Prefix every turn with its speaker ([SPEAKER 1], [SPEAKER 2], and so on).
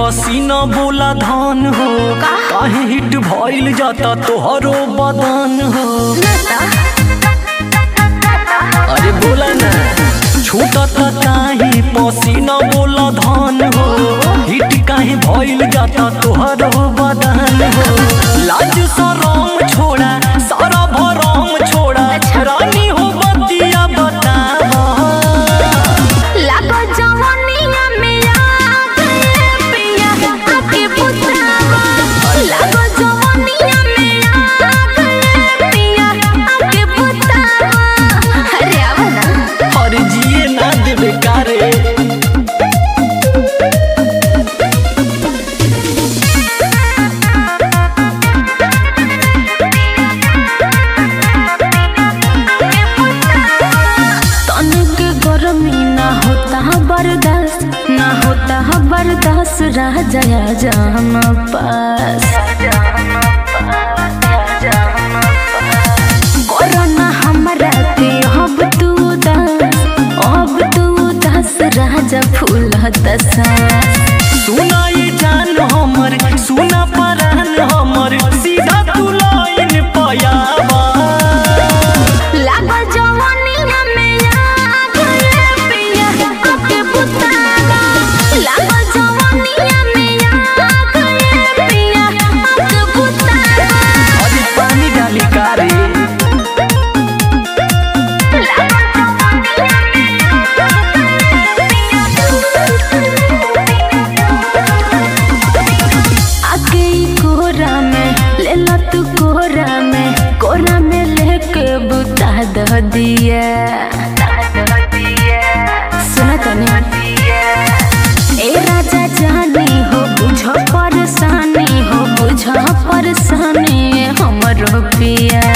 [SPEAKER 1] पसीना बोला धान हो काहे हिट भइल जाता तोहरो बदन हो अरे बोला ना छूटत काहे पसीना बोला धान हो हिट काहे भइल जाता तोहरो बदन हो लाज शरम छोड़ा सारा भरम छोड़ा रानी हो बतिया बतावा
[SPEAKER 2] लागो जवानिया में आग रे पिया आके पुतरावा लागो जवानिया में आग रे पिया आके पुतरावा अरे आवा ना
[SPEAKER 1] और जिए ना देवे कारे
[SPEAKER 2] तनिक गरमी ना होता बर्दाश्त ना होता बर्दाश्त रह जाया जाम पास कोरोना हमरा के अब तू दास अब तू दास राजा फूल दसा
[SPEAKER 1] सुना ये जान हमर सुना परान हमर सीधा तू लाइन पयावा
[SPEAKER 2] लागो जवानिया में आग रे पिया आके पुतावा लागो जवानिया में आग रे पिया आके पुतावा
[SPEAKER 1] और पानी डाली कारे
[SPEAKER 2] आके ई कोरा में ले ला तू कोरा में कोरा में लेके बुता दह दिया सुना तने ए राजा जानी हो बुझ परेशानी हो बुझ परेशानी हमरो पिया